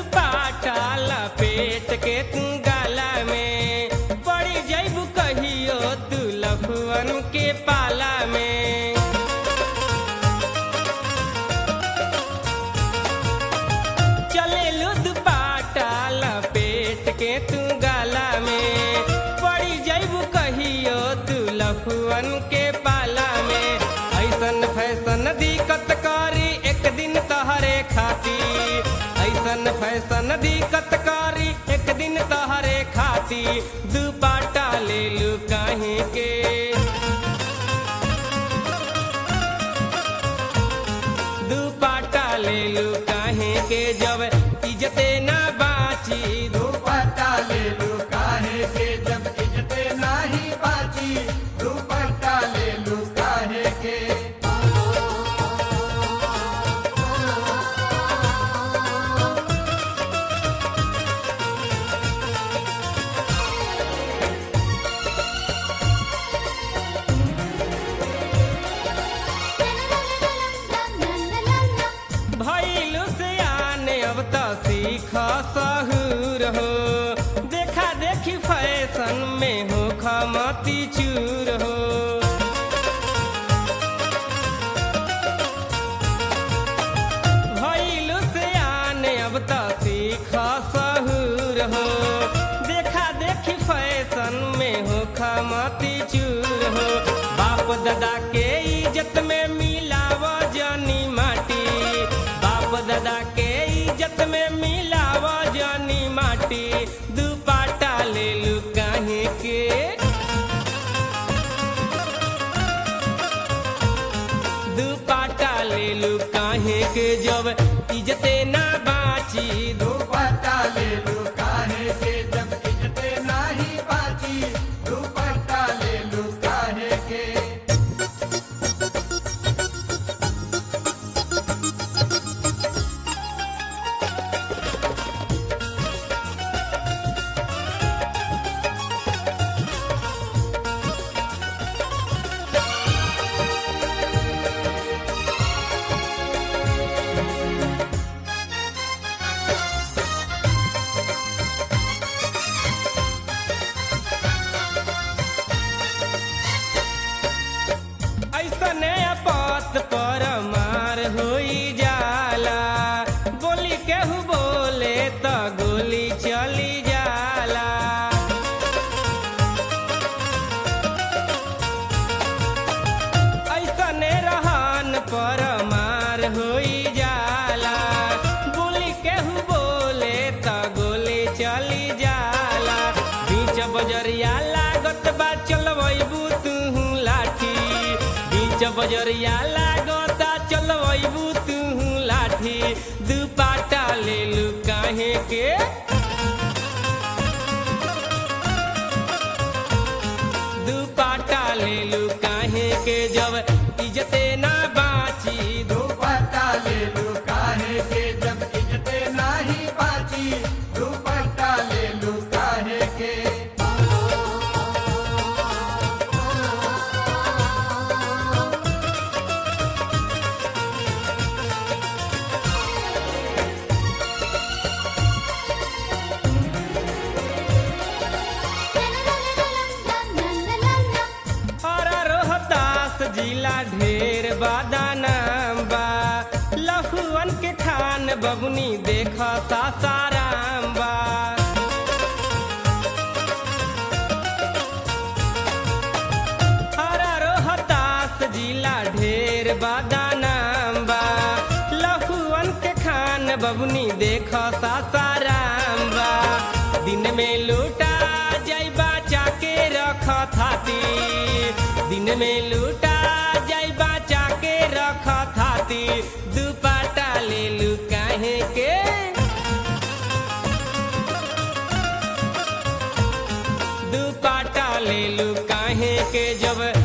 दुपाटा लपेट के तू गाला में पड़ी जैबू कहियो तू लफुअन के पाला में चले दुपाटा लपेट के तू गाला में पड़ी जैबू कहियो तू लफुअन के पाला में ऐसन फैसन दिक्कत करी एक दिन तहरे खाती ऐसन फैसन दिक्कत करी एक दिन तहरे खाती दुपाटा ले लू काहे के दुपाटा ले लू काहे के जब इज्जते ना बाची दुपट्टा ले लू काहे के जब इज्जते नाही बाची दुपट्टा ले लू काहे के भैलू से आने अब तो सीख सहूर हो देखा देखी फैशन में हो खमती चूर हो भैलू से आने अब तो सीख सहूर हो देखा देखी फैशन में हो खमती चूर हो बाप दादा के इज्जत में मिलाव जानी माटी बाप दादा के इज्जत में मिलाव जानी माटी दुपाटा ले लू काहे के दुपाटा ले लू काहे के जब इज्जते ना बाची दुपट्टा ले लू काहे के जब इज्जते नाही बाची दुपट्टा ले लू काहे के ऐसने पत पर मार होई जाला बोली केहू बोले त गोली चली जाला ऐसने रहन पर मार होई जाला बोली केहू बोले त गोली चली जाला बीच बजरिया लागत बा चलबू तू लाठी बीच बजरिया लागता चलबू तू लाठी दुपाटा ले लू काहे के दुपाटा ले लू काहे के जब इज्जते ना बाची दुपट्टा ले लू काहे के जब इज्जते नाही बाची दुपट्टा ले लू काहे के और रोहतास जिला ढेर बादानाम बा लहुअन के खान बबुनी देख सासाराम बा और रोहतास जिला ढेर बादानाम बा लहुअन के खान बबुनी देख सासाराम बा दिन में लूटा जैबा चाके रख थाती दिन में लूटा जैबा चाके रख थाती दुपाटा ले लू काहे के दुपाटा ले लू काहे के जब